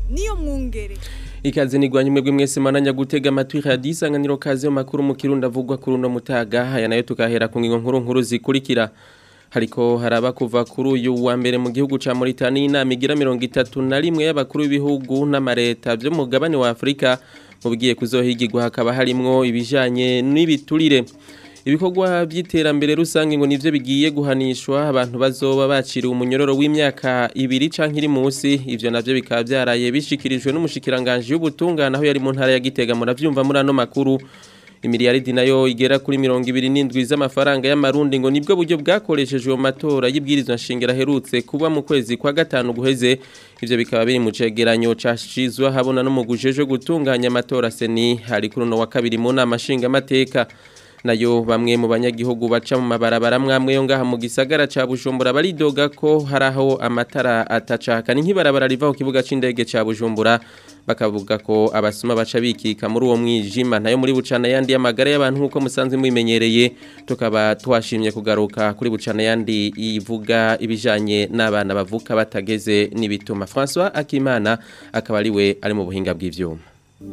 niyo mwungere Ikaze nigwanye mwebwe mwese mananya gutega amatwi radio isanganiro kaze mu makuru mu kirundo avugwa kuri uno mutaga aya nayo tukahera ku ngingo nkuru nkuru zikurikira hariko haraba kuva kuri uyu wa mbere mu gihugu ca Mauritania inama igira 31 y'abakuru b'ibihugu n'amareta byo mu gabane wa Afrika mu bigiye kuzohigirwa hakaba harimwo ibijanye n'ibiturire ibikorwa by'iterambere rusange ngo nivyo bigiye guhanishwa abantu bazoba baciriwe umunyororo w'imyaka ibiri canke iri munsi ivyo navyo bikaba byaraye bishikirijwe n'umushikiranganje y'ubutungane aho yari mu ntara ya Gitega muravyumva muri ano makuru imiliyaridi nayo igera kuri mirongo ibiri n'indwi z'amafaranga y'amarundi ngo nibwo buryo bwakoreshejwe mu matora y'ibwirizwa nshingiro aherutse kuba mu kwezi kwa gatanu guheze ivyo bikaba biri mu cegeranyo cashizwe habona n'umugujejwe gutunganya amatora seni hari kuri uno wa kabiri mu nama nshingamateka nayo bamwe mu banyagihugu baca mu mabarabara mwamwe yo ngaha mu gisagara ca Bujumbura baridoga ko haraho amatara atacaka ni nk'ibarabara riva ku kibuga c'indege ca Bujumbura bakavuga ko abasuma baca bikika muri uwo mwijima nayo muri bucana yandi y'amagara y'abantu nkuko musanzwe mwimenyereye tukaba twashimye kugaruka kuri bucana yandi ivuga ibijanye n'abana bavuka batageze n'ibituma François Akimana akaba ari we ari mu buhinga bw'ivyuma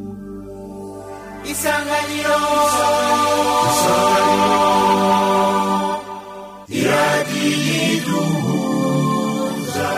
isanganiro isanganiro iradiyiduhuza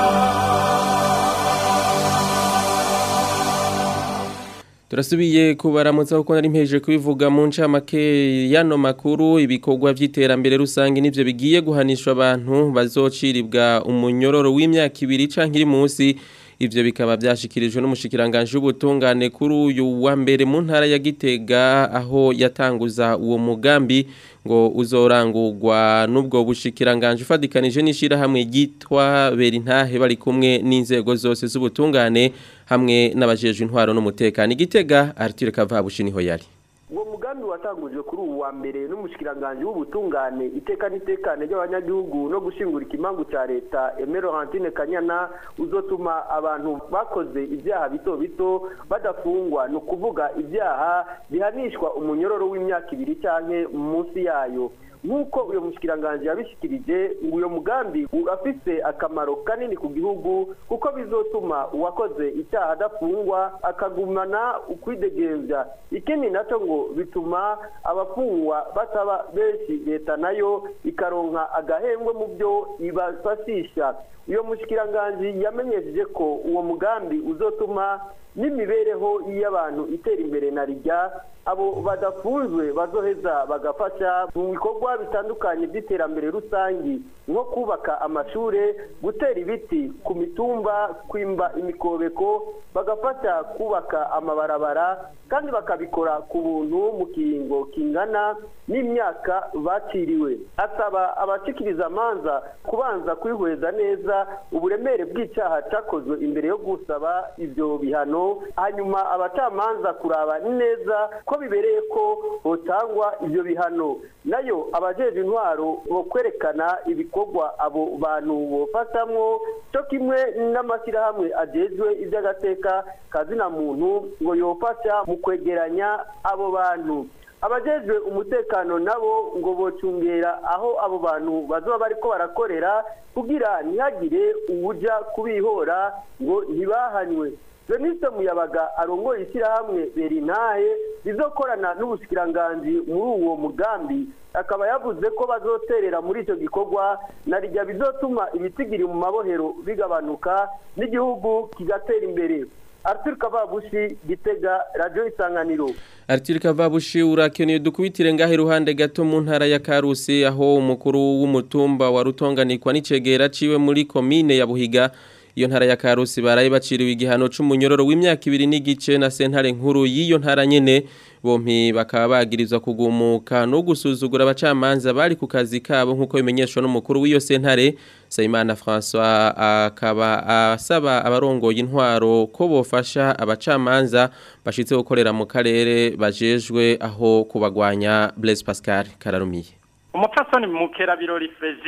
turasubiye kubaramutsa kuko nari mpeje kubivuga mu ncamake yano makuru ibikorwa by'iterambere rusange nivyo bigiye guhanishwa abantu bazociribwa umunyororo w'imyaka ibiri canke iri munsi ivyo bikaba byashikirijwe n'umushikiranganje w'ubutungane kuri uyu wa mbere mu ntara ya Gitega aho yatanguza uwo mugambi ngo uzorangurwa n'ubwo bushikiranganje ufadikanije n'ishira hamwe gitwa Berintahe bari kumwe n'inzego zose z'ubutungane hamwe n'abajeje intwaro n'umutekano igitega Arthur Kavabushi niho yari uwo mugambi watangujwe kuri ubu wa mbere n'umushikiranganje w'ubutungane iteka n'itekane ry'abanyagihugu no gushingura ikimangu cya leta Emero Hantine Kanyana uzotuma abantu bakoze ibyaha bito bito badafungwa ni ukuvuga ibyaha bihanishwa umunyororo w'imyaka ibiri cyangwa munsi yayo nk'uko uyu mushikiranganje yabishikirije ngo uyu mugambi urafise akamaro kanini ku gihugu kuko bizotuma uwakoze icyaha adafungwa akagumana ukwidegembya ikindi nacyo ngo bituma abafungwa bataba benshi leta nayo ikaronka agahembwe mu byo ibafashisha uyu mushikiranganje yamenyesheje ko uwo mugambi uzotuma n'imibereho y'abantu itera imbere na rijya abo badafunzwe bazoheza bagafasha mu bikorwa bitandukanye by'iterambere rusange nko kubaka amashuri gutera ibiti ku mitumba kwimba imikobeko bagafasha kubaka amabarabara kandi bakabikora ku buntu mu kiringo kingana n'imyaka bakiriwe asaba abashikiriza amanza kubanza kwihweza neza uburemere bw'icyaha cyakozwe imbere yo gusaba ibyo bihano hanyuma abacamanza kuraba neza ko bibereye ko hotangwa ibyo bihano nayo abajeje intwaro bo kwerekana ibikorwa abo bantu bofatamwo cyo kimwe n'amashyirahamwe agejwe iby'agateka kazina muntu ngo yofasha mu kwegeranya abo bantu abajejwe umutekano nabo ngo bocungera aho abo bantu bazoba bariko barakorera kugira ntihagire uwuja kubihora ngo ntibahanywe Veniste Muyabaga arongoye ishyirahamwe Berinahe rizokorana n'ubushikiranganji muri uwo mugambi akaba yavuze ko bazoterera muri icyo gikorwa na rijya bizotuma ibitigiri mu mabohero bigabanuka n'igihugu kigatera imbere Arthur Kavabushi Gitega Radio Isanganiro Arthur Kavabushi urakeneye dukubitire ngahe ruhande gato mu ntara ya Karusi aho umukuru w'umutumba wa Rutonganikwa n'icegera ciwe muri commune ya Buhiga iyo ntara ya Karusi baraye baciriwe igihano c'umunyororo w'imyaka ibiri n'igice na sentare nkuru y'iyo ntara nyene bompi bakaba bagirizwa kugumuka no gusuzugura abacamanza bari ku kazi kabo nk'uko bimenyeshwa n'umukuru w'iyo sentare Sayimana François akaba asaba abarongoye intwaro ko bofasha abacamanza bashitse gukorera mu karere bajejwe aho kubagwanya Blaise Pascal Kararumiye umupfasoni mukera birori Frezit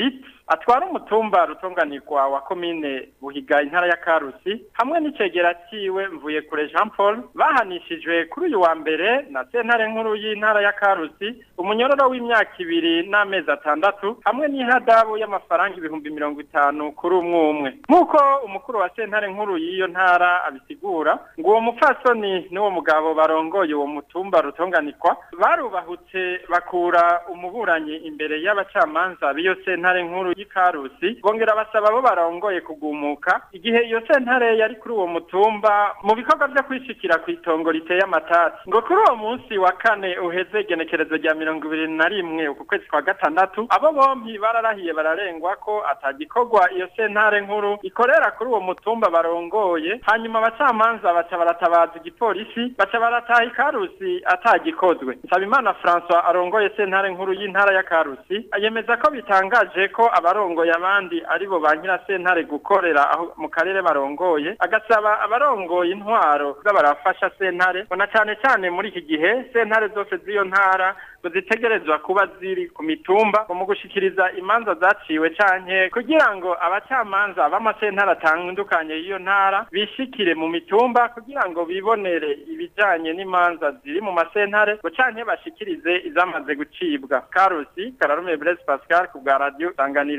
atwara umutumba rutunganirwa wa komine buhiga intara ya karusi hamwe n'icegera ciwe mvuye kure jean paul bahanishijwe kuri uyu wa mbere na sentare nkuru y'intara ya karusi umunyororo w'imyaka ibiri n'amezi atandatu hamwe n'ihadabu y'amafaranga ibihumbi mirongo itanu kuri umwe umwe nk'uko umukuru wa sentare nkuru y'iyo ntara abisigura ngo uwo mupfasoni n'uwo mugabo barongoye uwo mutumba rutunganirwa barubahutse bakura umuburanyi imbere y'abacamanza b'iyo sentare nkuru y'ikarusi bongera basaba abo barongoye kugumuka igihe iyo sentare yari kuri uwo mutumba mu bikorwa vyo kwishikira ku itongo riteye amatati ngo kuri uwo munsi wa kane uheze igenekerezo rya mirongo ibiri na rimwe uku kwezi kwa gatandatu abo bompi bararahiye bararengwa ko atagikorwa iyo sentare nkuru ikorera kuri uwo mutumba barongoye hanyuma abacamanza baca baratabaza igipolisi baca barataha ikarusi atagikozwe nsabimana francois arongoye sentare nkuru y'intara ya karusi yemeza ko bitangaje ko abarongoye abandi aribo ba nyirasentare gukorera aho mu karere barongoye agasaba abarongoye intwaro kuza barafasha sentare na cane cane muri iki gihe sentare zose z'iyo ntara ngo zitegerezwa kuba ziri ku mitumba mu gushikiriza imanza zaciwe canke kugira ngo abacamanza b'amasentare atandukanye y'iyo ntara bishikire mu mitumba kugira ngo bibonere ibijanye n'imanza ziri mu masentare ngo canke bashikirize izamaze gucibwa karusi kararume blaise pascal ku bwa radio sanganiro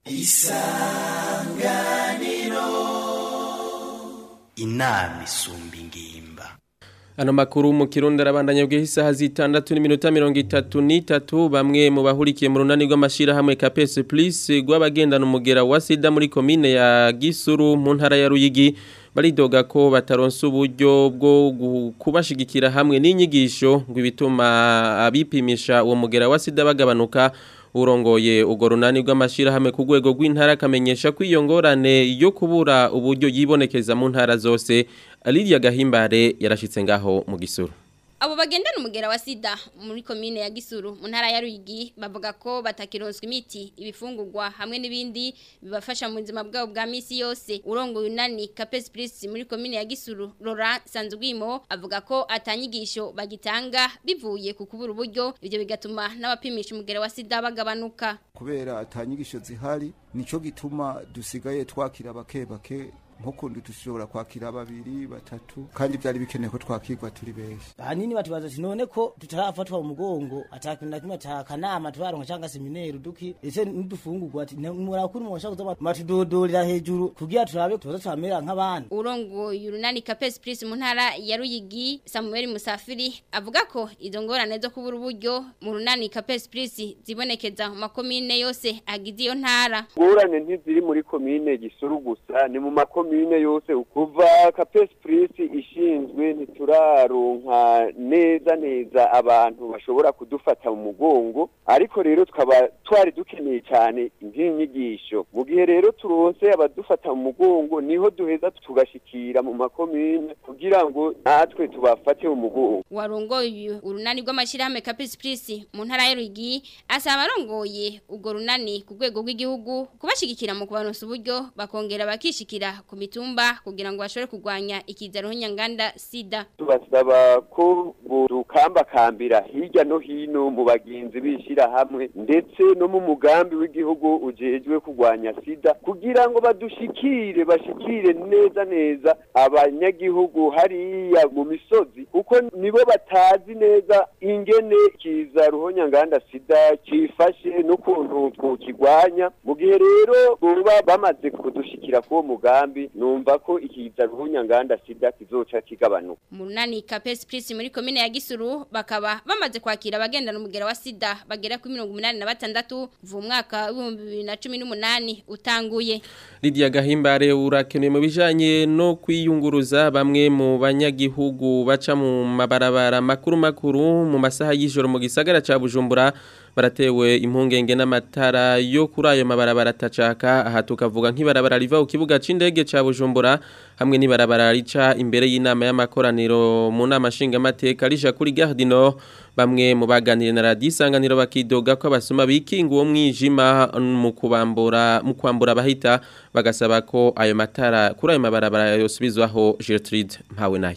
inama isumba ingimba Ano makuru mu kirundi arabandanya bw'isaha zitandatu n'iminota mirongo itatu n'itatu bamwe mu bahurikiye mu runani rw'amashirahamwe KPS Plus rw'abagendana umugera wa sida muri komine ya Gisuru mu ntara ya Ruyigi baridoga ko bataronsa uburyo bwo gu- kubashigikira hamwe n'inyigisho ngo ibituma abipimisha uwo mugera wa sida bagabanuka urongoye ugo runani rw'amashirahamwe ku rwego rw'intara akamenyesha ko iyo ngorane yo kubura uburyo yibonekeza mu ntara zose Lydia Gahimbare yarashitse ngaho mu gisuru Abo bagendana umugera wa sida muri komine ya Gisuru mu ntara ya Ruyigi bavuga ko batakironswa imiti ibifungurwa hamwe n'ibindi bibafasha mu buzima bwabo bwa misi yose urongoye unani Capes Plus muri komine ya Gisuru Laurent Sanzugwimo avuga ko atanyigisho bagitanga bivuye ku kubura uburyo ibyo bigatuma n'abapimisha umugera wa sida bagabanuka kubera atanyigisho zihari nico gituma dusigaye twakira bake bake nko kundi dushobora kwakira babiri batatu kandi byari bikenewe ko twakirwa turi benshi ahanini batubaza ati none ko tutarafatwa mu mugongo atakintu na kimwe atakanama tubaronka cyangwa seminari duki ese n'udufungurwa ati murakuri mu bashaka kuza matudodorera hejuru kugira turabe tuza turamera nk'abandi urongoye urunani Capes Plus mu ntara ya Ruyigi Samuel Musafiri avuga ko izo ngorane zo kubura uburyo mu runani Capes Plus zibonekeza mu makomine yose agize iyo ntara ngorane ntiziri muri komine gisuru gusa ni mu makomine yose kuva kapesi purisi ishinzwe ntituraronka neza neza abantu bashobora kudufata mu mugongo ariko rero tukaba twari dukeneye cyane nk'inyigisho mu gihe rero turonse abadufata mu mugongo niho duheza tugashikira mu makomine kugira ngo natwe tubafate mu mugongo warongoye urunani rw'amashyirahamwe Capes Plus mu ntara ya Ruyigi asaba abarongoye urwo runani ku rwego rw'igihugu kubashigikira mu kubaronsa uburyo bakongera bakishikira ku mitumba kugira ngo bashobore kurwanya ikiza ruhonyanganda sida tubasaba ko dukambakambira hirya no hino mu bagenzi bishyira hamwe ndetse no mu mugambi w'igihugu ujejwe kurwanya sida kugira ngo badushikire bashikire neza neza abanyagihugu hariya mu misozi kuko nibo batazi neza ingene kiza ruhonyanganda sida cifashe n'ukuntu twokigwanya mu gihe rero boba bamaze kudushikira k'uwo mugambi numva ko ikiza ruhonyanganda sida kizoca kigabanuka mu runani Capes Plus muri komine ya Gisuru bakaba bamaze kwakira abagendana umugera wa sida bagera kuri mirongo umunani na batandatu kuva umwaka w'ibihumbi bibiri na cumi n'umunani utanguye Lydia Gahimbare urakenewe mu bijanye no kwiyunguruza bamwe mu banyagihugu baca mu mabarabara makuru makuru mu masaha y'ijoro mu gisagara ca Bujumbura baratewe impungenge n'amatara yo kuri ayo mabarabara atacaka aha tukavuga nk'ibarabara riva ku kibuga c'indege ca Bujumbura hamwe n'ibarabara rica imbere y'inama y'amakoraniro mu nama nshingamateka rija kuri Gare Nord bamwe mu baganire na radio isanganiro bakidoga ko abasuma bikinga uwo mwijima mu kubambura mu kwambura abahita bagasaba ko ayo matara kuri ayo mabarabara yosubizwaho Gertrude mpawe nayo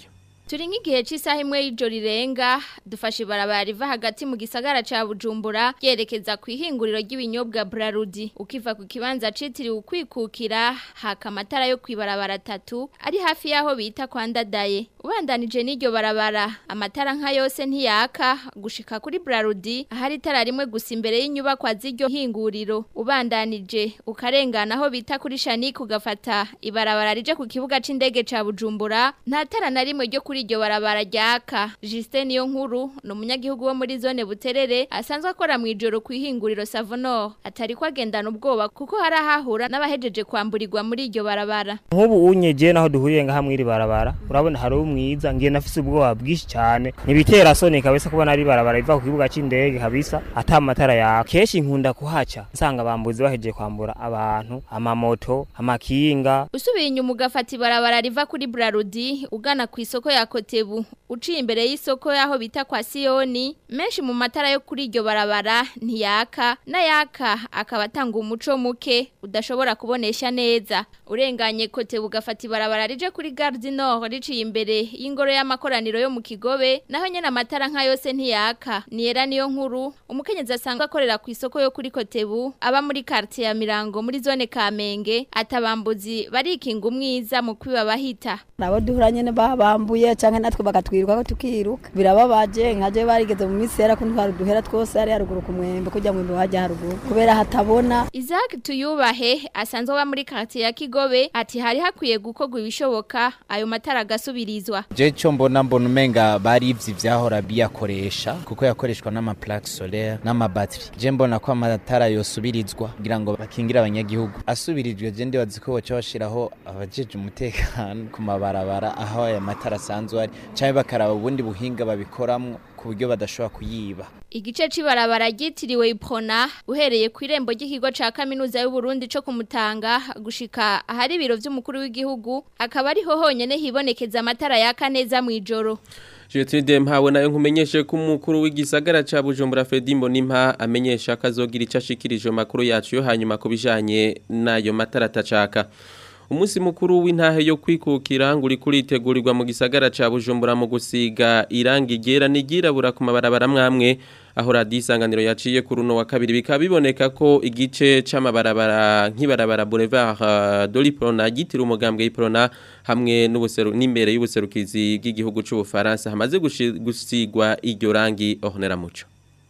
Turi nk'igihe cy'isaha imwe y'ijoro rirenga dufashe ibarabara riva hagati mu gisagara ca Bujumbura yerekeza ku ihinguriro ry'ibinyobwa Brarudi ukiva ku kibanza citiriwe ukwikukira haka amatara yo kwibarabara atatu ari hafi yaho bita kwa Ndadaye ubandanije n'iryo barabara amatara nka yose ntiyaka gushika kuri Brarudi ahari itara rimwe gusa imbere y'inyubakwa z'iryo hinguriro ubandanije ukarengana aho bita kuri Shanik ugafata ibarabara rije ku kibuga c'indege ca Bujumbura nta tara na rimwe ryo kuri iryo barabara ryaka Justin niyo nkuru ni umunyagihugu wo muri zone Buterere asanzwe akora mu ijoro ku ihinguriro Savonor atari ko agendana ubwoba kuko hari ahahura n'abahejeje kwamburirwa muri iryo barabara nk'ubu unyeje naho duhuriye ngaha mwiri barabara urabona hari umwiza ngiye nafise ubwoba bwinshi cyane nibitera soni kabisa kubona ari barabara biva ku kibuga c'indege kabisa ata matara ya keshi nkunda kuhaca nsanga bambuzi bahejeje kwambura abantu amamoto amakinga usubiye inyuma ugafata ibarabara riva kuri Brarudi ugana ku isoko ya Kotebu uciye imbere y'isoko yaho bita kwa Sioni menshi mu matara yo kuri iryo barabara ntiyaka n'ayaka akaba atanga umuco muke udashobora kubonesha neza urenganye Kotebu ugafata ibarabara rije kuri Gare du Nord riciye imbere y'ingoro y'amakoraniro yo mu Kigobe naho nyene amatara nka yose ntiyaka niyera niyo nkuru umukenyezi asanga akorera ku isoko yo kuri Kotebu aba muri quartier ya Mirango muri zone Kamenge atabambuzi barikinga umwiza mu kwiba bahita nabo duhura nyene babambuye canke natwe bagatwiruka ko tukiruka birababaje nkaje barigeze mu minsi yera ko ntwara duhera twose ari haruguru ku mwembe kujya mu mwembe hajya haruguru kubera hatabona Isaac tuyubahe asanzwe aba muri quartier ya Kigobe ati hari hakwiye gukorwa ibishoboka ayo matara agasubirizwa je cyo mbona mbona umenga bari ivyi vyahora biyakoresha kuko yakoreshwa n'ama plaque solaire n'ama batterie je mbona ko amatara yosubirizwa kugira ngo bakingira abanyagihugu asubirijwe je ndibaza ko boca bashiraho abajeje umutekano ku mabarabara aho aya matara asanzwe ari canke bakaraba ubundi buhinga babikoramwo ku buryo badashobora kuyiba Igice cibarabara ryitiriwe Iprona uhereye ku irembo ry'ikigo ca kaminuza y'u Burundi co kumutanga gushika ahari ibiro vy'umukuru w'igihugu akaba ariho honyene hibonekeza amatara yaka neza mu ijoro Jetride mpawe nayo nkumenyeshe ko umukuru w'igisagara ca Bujumbura Fredy Mbonimpa amenyesha kazogira icashikirije makuru yacu yo hanyuma kubijanye nayo matara atacaka Umusi mukuru w'intahe yo kwikukira nguri kuritegurirwa mu gisagara ca Bujumbura mu gusiga irangi ryera nigirabura ku mabarabara mwamwe aho radisanganiro yaciye ku runo wa kabiri bikaba biboneka ko igice c'amabarabara nk'ibarabara Boulevard uh, Doliprona gitira umugambwe y'Iprona hamwe n'ubuseru n'imbere y'ubuserukizi bw'igihugu c'u Bufaransa hamaze gusigwa iryo rangi ohonera muco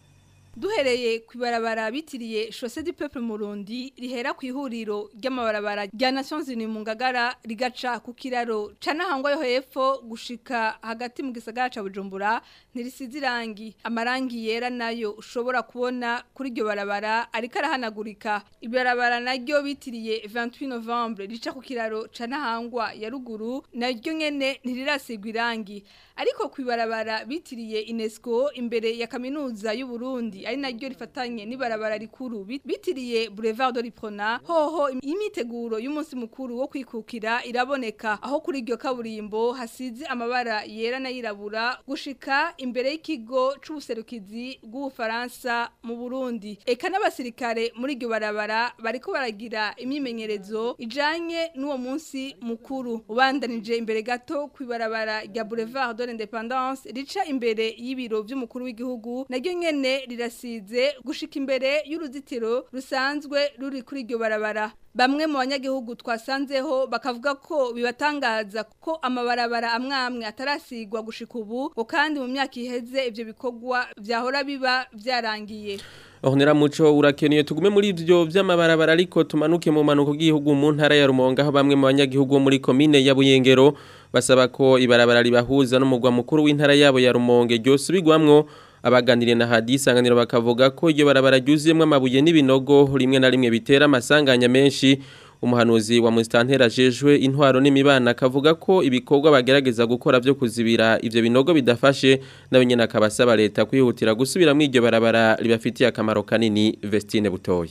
duhereye ku ibarabara bitiriye Chaussée du Peuple Murundi rihera ku ihuriro ry'amabarabara rya Nations Unies mu Ngagara rigaca ku kiraro canahangwa yo hepfo gushika hagati mu gisagara ca Bujumbura ntirisize irangi amarangi yera nayo ushobora kubona kuri iryo barabara ariko arahanagurika ibarabara naryo bitiriye 28 Novembre rica ku kiraro canahangwa ya ruguru naryo nyene ntirirasigwa irangi ariko ku ibarabara bitiriye UNESCO imbere ya kaminuza y'u Burundi ari naryo rifatanye n'ibarabara rikuru bitiriye Boulevard de l'Iprona hoho imiteguro y'umunsi mukuru wo kwikukira iraboneka aho kuri iryo kaburimbo hasize amabara yera n'ayirabura gushika imbere y'ikigo c'ubuserukizi bw'Ubufaransa mu Burundi eka n'abasirikare muri iryo barabara bariko baragira imyimenyerezo ijanye n'uwo munsi mukuru ubandanije imbere gato ku ibarabara rya Boulevard de l'Independance rica imbere y'ibiro by'umukuru w'igihugu naryo nyene rirasize gushika imbere y'uruzitiro rusanzwe ruri kuri iryo barabara bamwe mu banyagihugu twasanzeho bakavuga ko bibatangaza ko amabarabara amwe amwe atarasigwa gushika ubu ngo kandi mu myaka iheze ivyo bikorwa vyahora biba vyarangiye Ohonera muco urakeneye tugume muri ivyo vy'amabarabara ariko tumanuke mu manuko gihugu mu ntara ya Rumonge aho bamwe mu banyagihugu muri commune ya Buyengero basaba ko ibarabara ribahuza n'umugwa mukuru w'intara yabo ya Rumonge ryosubirwamwo abaganiriye na hadisanganiro bakavuga ko iryo barabara ryuzuyemwo amabuye n'ibinogo rimwe na rimwe bitera amasanganya menshi umuhanuzi wa Mustantera jejwe intwaro n'imibana akavuga ko ibikorwa bagerageza gukora byo kuzibira ivyo binogo bidafashe nawe nyene akabasaba leta kwihutira gusubira mu iryo barabara ribafitiye akamaro kanini Vestine Butoyi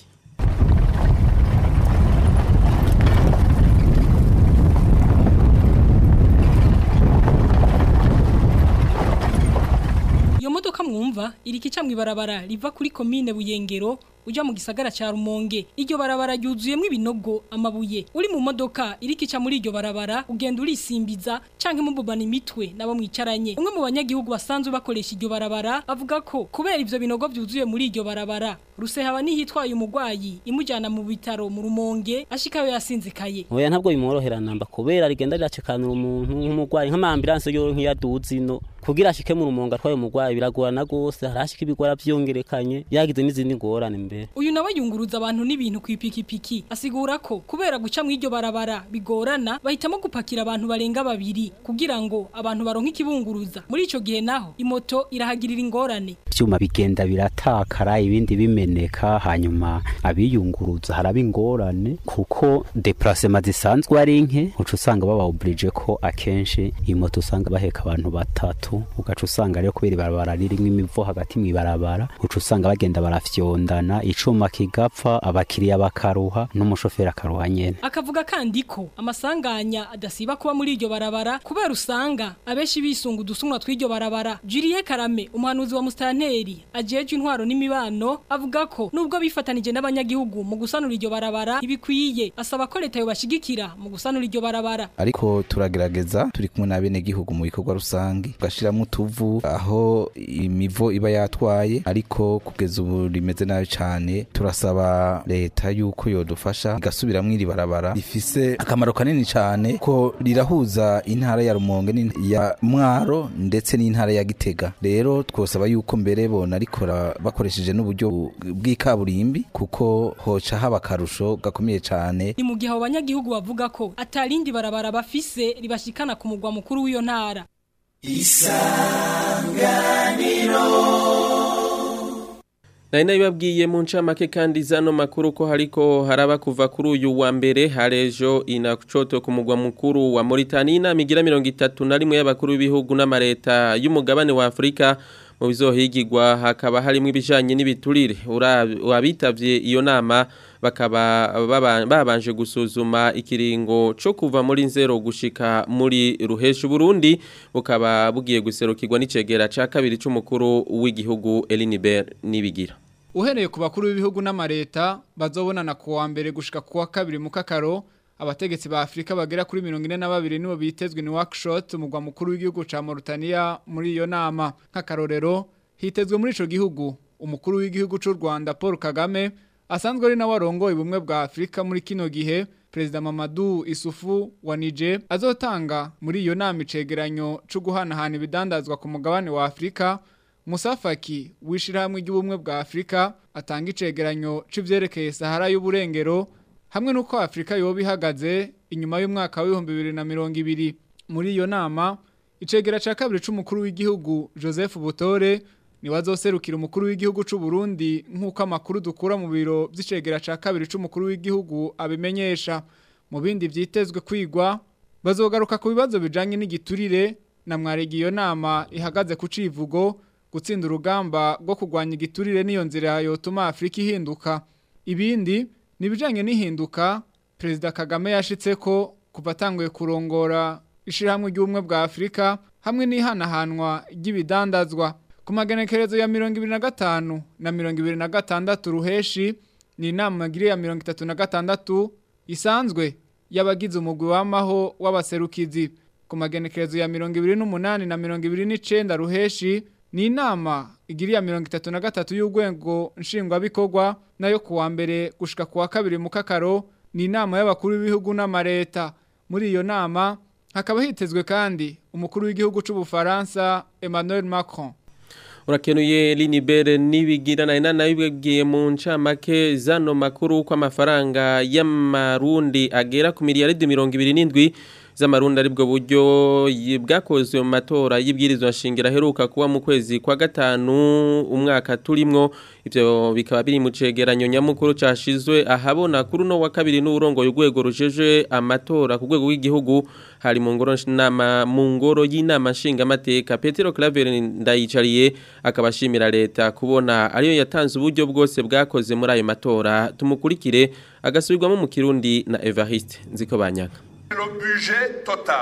Iyo modoka mwumva iri kica mwibarabara riva kuri commune Buyengero uja mu gisagara ca Rumonge iryo barabara ryuzuyemwo ibinogo amabuye uri mu modoka irikica muri iryo barabara ugenda urisimbiza canke mububana imitwe nabo mwicaranye umwe mu banyagihugu basanzwe bakoresha iryo barabara avuga ko kubera ivyo binogo vyuzuye muri iryo barabara rusehaba nihitwaye umugwayi imujana mu bitaro mu Rumonge ashikayo yasinzikaye oya ntabwo bimworohera namba kubera rigenda riracekanura umuntu nk'umugwayi nk'amambulance yo nk'iyaduzi no kugira ashike mu rumonga atwaye umugwayi biragorana gose harashika ibigora vyongerekanye yagize n'izindi ngorane mbere uyu nawe yunguruza abantu n'ibintu ku ipikipiki asigura ko kubera guca mu iryo barabara bigorana bahitamo gupakira abantu barenga babiri kugira ngo abantu baronke ikibunguruza muri ico gihe naho imoto irahagirira ingorane ivyuma bigenda biratakara ibindi bimeneka hanyuma abiyunguruza haraba ingorane kuko deplacement zisanzwe ari nke uca usanga baba oblige ko akenshi imoto usanga baheka abantu batatu ugaca usanga rero kubera ibarabara ririmwo imivo hagati mw'ibarabara uca usanga bagenda barafyondana icuma kigapfa abakiriya bakaruha n'umushoferi akaruha nyene akavuga kandi ko amasanganya adasiba kuba muri iryo barabara kubera usanga abenshi bisunga udusumwa tw'iryo barabara Julie Karame umuhanuzi wa mustanteri ajeje intwaro n'imibano avuga ko nubwo bifatanije n'abanyagihugu mu gusanura iryo barabara ibikwiye asaba ko leta yobashigikira mu gusanura iryo barabara ariko turagerageza turi kumwe n'abenegihugu mu bikorwa rusange gashiramo utuvu aho imivo iba yatwaye ariko kugeza ubu rimeze nabi cyane turasaba leta yuko yodufasha igasubiramo iri barabara rifise akamaro kanini cyane ko rirahuza intara ya Rumonge ya Mwaro ndetse n'intara ya Gitega rero twosaba yuko mbere bona rikora bakoresheje n'uburyo bw'ikaburimbi kuko hoca haba akarusho gakomeye cyane ni mu gihe abo banyagihugu bavuga ko atarindi barabara bafise ribashikana ku mugwa mukuru w'iyo ntara isanganiro Nari nabibabwiye mu ncamake kandi zano makuru ko hariko haraba kuva kuri uyu wa mbere harejo inachoto ku mugwa mukuru wa Mauritania inama igira 31 y'abakuru b'ibihugu n'amareta y'umugabane wa Afrika mu bizohigirwa hakaba harimo ibijanye n'ibiturire wabitavye iyo nama bakaba babanje gusuzuma ikiringo cyo kuva muri nzero gushika muri ruhesha Burundi bukaba bugiye guserukirwa n'icegera ca kabiri c'umukuru w'igihugu Elinibert nibigira Uhereye ku bakuru b'ibihugu n'amareta bazobonana ku wa mbere gushika ku wa kabiri mu kakaro abategetsi ba Afrika bagera kuri 42 nibo bitezwe ni workshop mugwa mukuru w'igihugu ca Mauritania muri iyo nama nk'akarorero hitezwe muri ico gihugu umukuru w'igihugu c'u Rwanda Paul Kagame asanzwe ari nawe arongoye ubumwe bwa Afrika muri kino gihe Perezida Mamadou Isufu wa Niger azotanga muri iyo nama icegeranyo cyo guhanahana ibidandazwa ku mugabane wa Afrika Musafaki wishirahamwe ry'ubumwe bwa Afrika atanga icegeranyo c'ivyerekeye Sahara y'uburengero hamwe nuko Afrika yoba ihagaze inyuma y'umwaka wa 2020 muri iyo nama icegera ca kabiri c'umukuru w'igihugu Joseph Butore ni wazoserukira umukuru w'igihugu c'u Burundi nkuko amakuru dukura mu biro vy'icegera ca kabiri c'umukuru w'igihugu abimenyesha mu bindi vyitezwe kwigwa bazogaruka ku bibazo bijanye n'igiturire na mwaregi iyo nama ihagaze ku civugo gutsinda urugamba rwo kurwanya igiturire n'iyo nzira yotuma Afrika ihinduka ibindi nibijanye n'ihinduka Perezida Kagame yashitse ko kuva atanguye kurongora ishirahamwe ry'ubumwe bwa Afrika hamwe n'ihanahanwa ry'ibidandazwa ku magenekerezo ya mirongo ibiri na gatanu na mirongo ibiri na gatandatu ruheshi ni inama ngiri ya mirongo itatu na gatandatu isanzwe y'abagize umugwi w'amaho w'abaserukizi ku magenekerezo ya mirongo ibiri n'umunani na mirongo ibiri n'icenda ruheshi ni inama igiri ya mirongo itatu na gatatu y'urwego nshingwabikorwa nayo ku wa mbere gushika ku wa kabiri mu kakaro ni inama y'abakuru b'ibihugu n'amareta muri iyo nama hakaba hitezwe kandi umukuru w'igihugu c'ubufaransa Emmanuel Macron urakenuye linibere nibigira na inana bibwiye mu ncamake zano makuru ko amafaranga y'amarundi agera ku miliyaridi mirongo ibiri n'indwi z'amarundi aribwo buryo bwakozwe mu matora y'ibwirizwa nshingiro aheruka kuba mu kwezi kwa gatanu umwaka turimwo ivyo bikaba biri mu cegeranyo nyamukuru cashizwe ahabona kuri no wa kabiri n'urongoye urwego rujeje amatora ku rwego rw'igihugu hari mu ngoro nama mu ngoro y'inama nshinga mateka Petero Claver ndayicariye akabashimira leta kubona ariyo yatanze uburyo bwose bwakoze muri ayo matora tumukurikire agasubirwamo mu kirundi na Evariste nziko banyaka Le budget total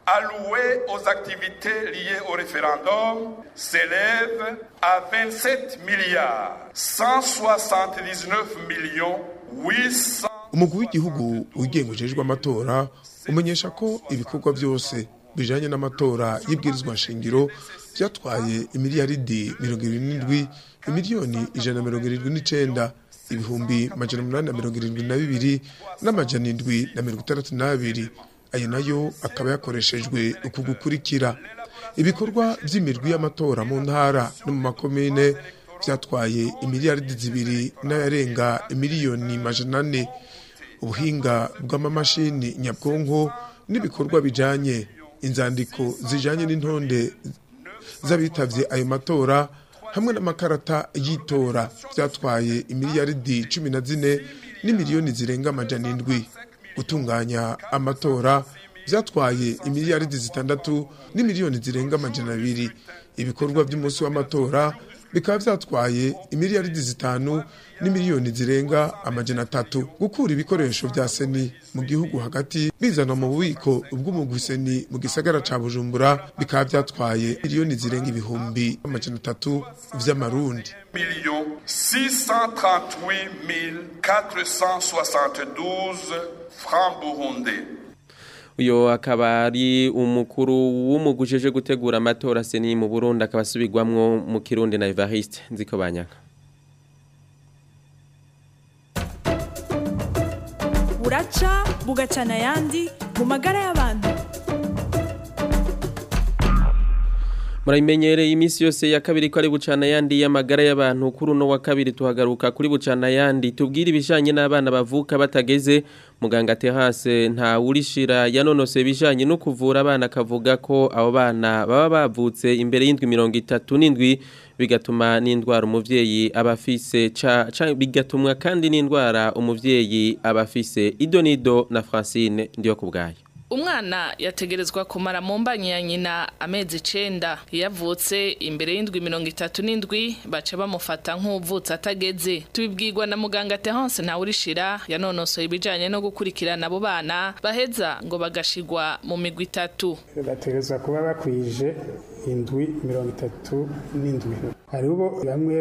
alloués aux activités liées au référendum s'élèvent à 27 milliards 179 millions 800 umugwi w'igihugu wigenga ujejwe amatora umenyesha ko ibikorwa byose bijanye n'amatora y'ibwirizwa nshingiro byatwaye imiliyaridi mirongo irindwi n'indwi imiliyoni ijana na mirongo irindwi n'icenda ibihumbi majana umunani na mirongo irindwi na bibiri n'amajana indwi na mirongo itandatu n'abiri ayo nayo akaba yakoreshejwe uku gukurikira ibikorwa by'imirwi y'amatora mu ntara no mu makomine byatwaye imiliyaridi zibiri n'ayarenga imiliyoni majana ane ubuhinga bw'amamashini nyabwonko n'ibikorwa bijanye inzandiko zijanye n'intonde z'abitavye ayo matora hamwe n'amakarata y'itora byatwaye imiliyaridi cumi na zine n'imiliyoni zirenga amajana indwi gutunganya amatora byatwaye imiliyaridi zitandatu n'imiliyoni zirenga amajana abiri ibikorwa by'umunsi w'amatora bikaba byatwaye imiliyaridi zitanu n'imiliyoni zirenga amajana atatu gukura ibikoresho bya seni mu gihugu hagati bizana mu bubiko bw'umugwi seni mu gisagara ca bujumbura bikaba byatwaye miliyoni zirenga ibihumbi amajana atatu vy'amarundi millions 638 472 francs burundais. uyo akaba ari umukuru w'umugujeje gutegura amatora seni mu Burundi akaba asubirwamwo mu Kirundi na Evariste nziko banyaka buraca bugacana ayandi mu magara y'abantu Muraimenyereye iminsi yose ya kabiri ko ari bucana yandi y'amagara y'abantu kuri uno wa kabiri tuhagaruka kuri bucana yandi tubwire ibijanye n'abana bavuka batageze muganga Terase nta urishira yanonose bijanye no kuvura abana akavuga ko abo bana baba bavutse imbere y'indwi mirongo itatu n'indwi bigatuma n'indwara umuvyeyi abafise ca, ca bigatumwa kandi n'indwara umuvyeyi abafise idonido na Francine ndiyo kubgaye umwana yategerezwa kumara mu mbanyi ya nyina amezi icenda iyo avutse imbere y'indwi mirongo itatu n'indwi baca bamufata nk'uvutse atageze tubibwirwa na muganga Terence Ntawurishira yanonosoye ibijanye no gukurikirana abo bana baheza ngo bagashigwa mu migwi itatu bategerezwa kuba bakwije indwi mirongo itatu n'indwi hariho bamwe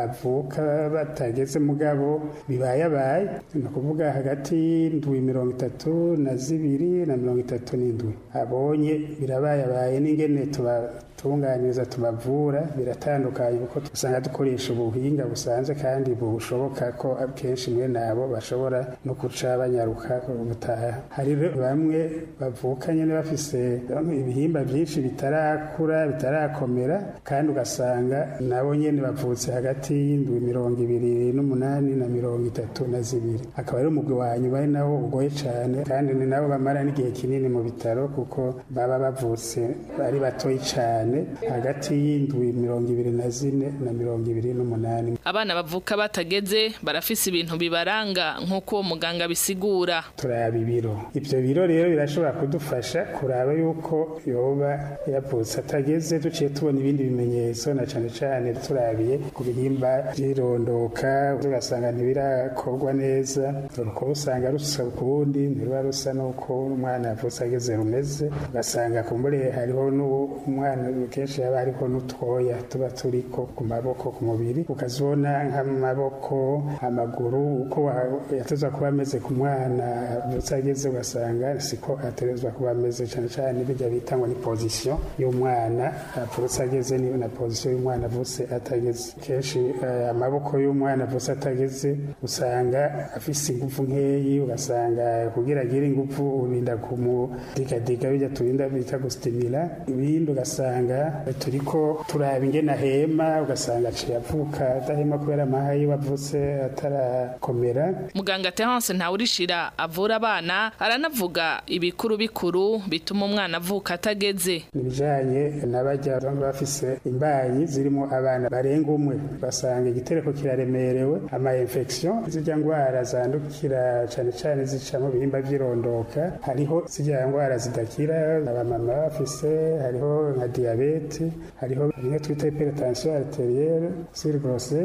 bavuka batageze mugabo bibayabaye ni ukuvuga hagati y'indwi mirongo itatu na zibiri na mirongo itatu n'indwi abonye birabayabaye n'ingene tubatunganyiriza tubavura biratandukanye kuko usanga dukoresha ubuhinga busanzwe kandi bushoboka ko akenshi mwe nabo bashobora no guca banyaruka gutaha hari bamwe bavuka nyine bafise ibihimba byinshi bitarakura bitarakomera kandi ugasanga nabo nyene bavutse hagati y'indwi mirongo ibiri n'umunani na mirongo itatu na zibiri akaba ari umugwi wa nyuma ari nawo ugoye cane kandi ni nabo bamara n'igihe kinini mu bitaro kuko baba bavutse ari batoyi cane hagati y'indwi mirongo ibiri na zine na mirongo ibiri n'umunani abana bavuka batageze barafise ibintu bibaranga nk'uko uwo muganga bisigura turaba ibiro ivyo biro rero birashobora kudufasha kuraba yuko yoba yavutse atageze duciye tubona ibindi bimenyetso na cane cane turabiye ku bihimba vyirondoka tugasanga ntibirakorwa neza uruko usanga rusa ukundi ntiruba rusa n'uko umwana yavutse ageze rumeze ugasanga kumbure hariho n'umwana kenshi haba hariho n'utwoya tuba turiko ku maboko ku mubiri ukazibona nk'amaboko amaguru uko yatezwa kuba ameze ku mwana avutse ageze ugasanga siko aterezwa kuba ameze cane cane bijya bita ngo ni position y'umwana avutse ageze ni na position y'umwana avutse atageze kenshi amaboko y'umwana avutse atageze usanga afise ingufu nkeyi ugasanga kugira agire ingufu urinda kumudigadiga bijya turinda bita gustimira ibindi ugasanga turiko turaba ingene ahema ugasanga aciye avuka adahema kubera amaha yiwe avutse atarakomera muganga Terence Ntawurishira avura abana aranavuga ibikuru bikuru bituma umwana avuka atageze nibijanye n'abajya bafise imbanyi zirimo abana barenga umwe basanga igitereko kiraremerewe ama infection zijya ngwara zandukira cane cane zica mu bihimba vyirondoka hariho zijya ngwara zidakira abamama bafise hariho nka diabete hariho bimwe twita hypertension arterielle sur grossesse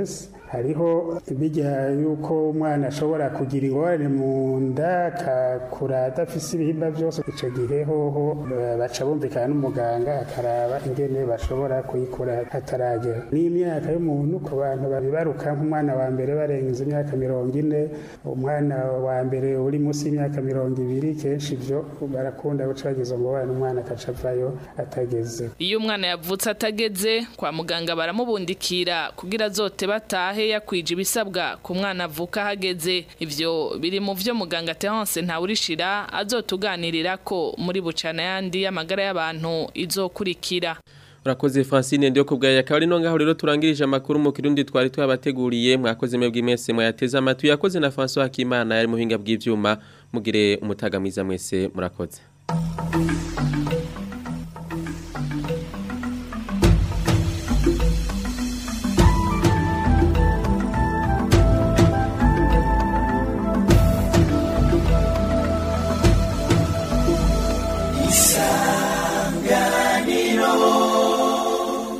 hariho bijya yuko umwana ashobora kugira ingorane mu nda akakura adafise ibihimba byose icyo gihe hoho baca bumvikana n'umuganga akaraba ingene bashobora kuyikura hataragera n'imyaka y'umuntu ku bantu babibaruka nk'umwana wa mbere barenze imyaka mirongo ine umwana wa mbere uri munsi y'imyaka mirongo ibiri kenshi ibyo barakunda guca bagize umubano umwana akaca avayo atageze iyo umwana yavutse atageze kwa muganga baramubundikira kugira azote batahe yakwije ibisabwa ku mwana avuka hageze ivyo biri mu vyo muganga Terence Ntawurishira azotuganirira ko muri bucana yandi y'amagara y'abantu izokurikira Urakoze Francine ndio kubgaya akaba ari no ngaho rero turangirije amakuru mu kirundi twari twabateguriye mwakoze mwebwe mwese mwayateze amatwi yakoze na François Hakimana yari muhinga bw'ivyuma mugire umutaga mwiza mwese murakoze